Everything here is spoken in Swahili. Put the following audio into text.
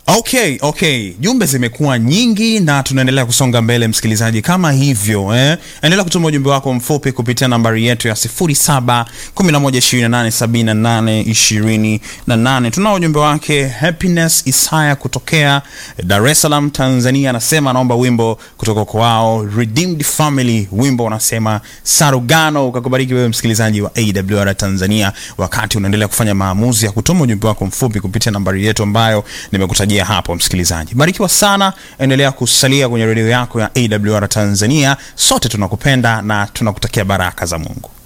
Okay, okay, jumbe zimekuwa nyingi na tunaendelea kusonga mbele, msikilizaji. Kama hivyo eh, endelea kutuma ujumbe wako mfupi kupitia nambari yetu ya 0711287828. Tunao ujumbe wake Happiness Isaya kutokea Dar es Salaam, Tanzania, anasema anaomba wimbo kutoka kwao Redeemed Family, wimbo unasema Sarugano. Ukakubariki wewe msikilizaji wa AWR Tanzania, wakati unaendelea kufanya maamuzi ya kutuma ujumbe wako mfupi kupitia nambari yetu ambayo nimekutajia hapo msikilizaji. Barikiwa sana, endelea kusalia kwenye redio yako ya AWR Tanzania. Sote tunakupenda na tunakutakia baraka za Mungu.